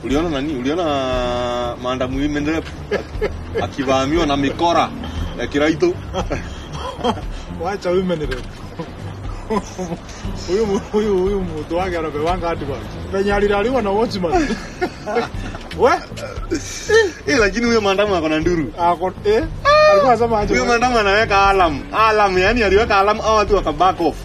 Uliona nani? Uliona maandamu imeendelea akivamiwa na mikora ya kiraito. Wacha women rep. Huyu mu- huyu huyu mtu wake anapewanga hadi bwana. Penye alilaliwa na watchman. We? Eh, lakini huyo maandamu ako na nduru. Ako eh? Alikuwa anasema aje? Huyo maandamu anaweka alam. Alam, yani aliweka alam au watu waka back off.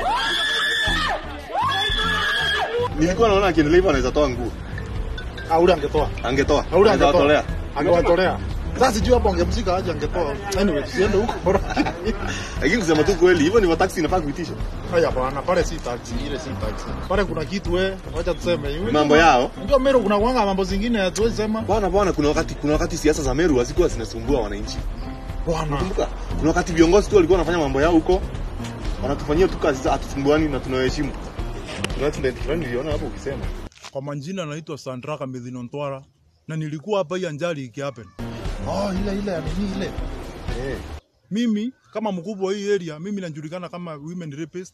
Nilikuwa naona akiendelea hivyo anaweza toa nguo. Ah, ule angetoa. Angetoa. Ah, ule Anaweza angetoa. watolea. Angewatolea. Sasa sijui hapo angemshika aje angetoa. Anyway, tusiende huko. Lakini kusema tu kweli, hivyo ni taxi inafaa kuitisha. Haya bwana, pale si taxi, ile si taxi. Pale kuna kitu we, wacha tuseme. Mambo yao. Unajua Meru kuna kuanga mambo zingine hatuwezi sema. Bwana bwana, kuna wakati kuna wakati siasa za Meru hazikuwa zinasumbua wananchi. Bwana. Kumbuka, kuna wakati viongozi tu walikuwa wanafanya mambo yao huko, wanatufanyia tu kazi za hatusumbuani na tunawaheshimu. Kuna accident fulani niliona hapo ukisema. Kwa majina naitwa Sandraka Medhino Ntwara na nilikuwa hapa hii ajali ikihappen. Oh, ile ile ya nini ile? Eh. Mimi kama mkubwa wa hii area, mimi najulikana kama women rapist.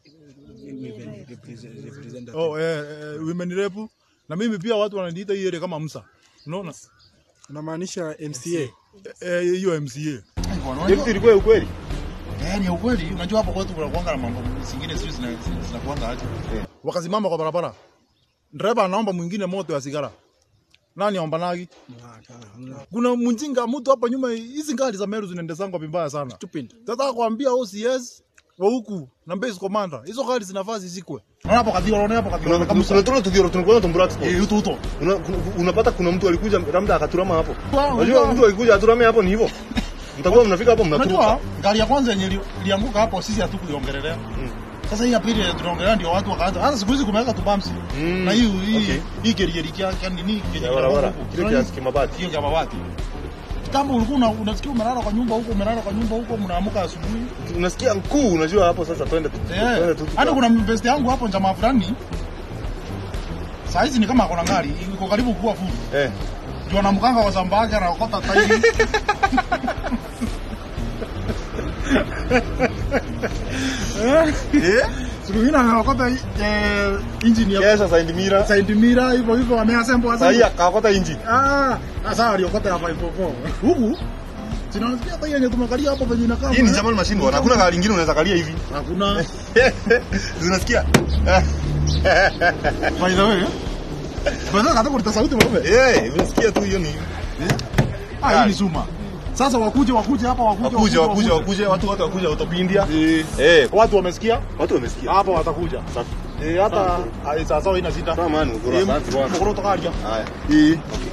Oh, eh, eh, women rep na mimi pia watu wananiita hii area kama Musa. Unaona? Unamaanisha MCA? Eh, hiyo MCA. Hivi ilikuwa ukweli? Eh, ni ukweli. Unajua hapo kwetu kuna kuanga na mambo zingine sio zina zinakuanga aje. Wakasimama kwa barabara. Dereva anaomba mwingine moto ya sigara. Nani aomba nagi? Kuna mjinga mtu hapa nyuma, hizi gari za Meru zinaendesangwa vibaya sana. Stupid. Sasa kuambia OCS wa huku na base commander, hizo gari zinafaa zizikwe. Unaona hapo kadhio, unaona hapo kadhio. Kuna kuna kuna tuna tukio tunakuwa tumbura expo. Eh, uto uto. Una- kuna- Unapata kuna mtu alikuja labda akaturama hapo. Wow, Unajua wow. mtu alikuja aturame hapo ni hivyo. Mtakuwa mnafika hapo Unajua mnaturuka. gari ya kwanza yenye ili- ilianguka hapo sisi hatukuiongelelea. Sasa hii ya pili yenye tunaongelea ndio watu wakaanza. Hata siku hizi kumeweka tu bumps. Mm, Na hii hii okay. hii geri kia kia nini yenye Ya barabara. huko. Kile Unaona kiasi kimabati. hiyo kama watu. Kitambo ulikuwa una- unasikia umelala kwa nyumba huko, umelala kwa nyumba huko, mnaamka asubuhi. Unasikia mkuu, unajua hapo sasa twende tu. Twende Eh, tu. hata kuna best yangu hapo jamaa fulani. Saa hizi ni kama akona gari, iko karibu kuwa full. Eh. Ndio na mkanga wa zambaki anaokota tairi. Eh? Siku ingine anaokota eh, engine ya Kesha side mirror. side mirror hivyo hivyo ameassemble Sasa hii assemble. akakota inji. Ah, sasa aliokota ya 544. Huku Sinasikia hata yenye tumekalia hapo penye inakaa. Hii ni German machine bwana. Hakuna gari lingine unaweza kalia hivi. Hakuna. Zinasikia? By the way. Bwana hata kuleta sauti mwanaume. Eh, unasikia tu hiyo ni Ah, hii ni Zuma. Sasa wakuje wakuje hapa wakuje wakuje wakuje wakuje watu wote wakuje utopindia. Eh, Eh, watu wamesikia watu wamesikia. hapa watakuja. Safi. Eh, hata ah, sasa ina sita. Sawa man, Eh, ugora asante bwana. mkoro tokaria. Haya. Eh.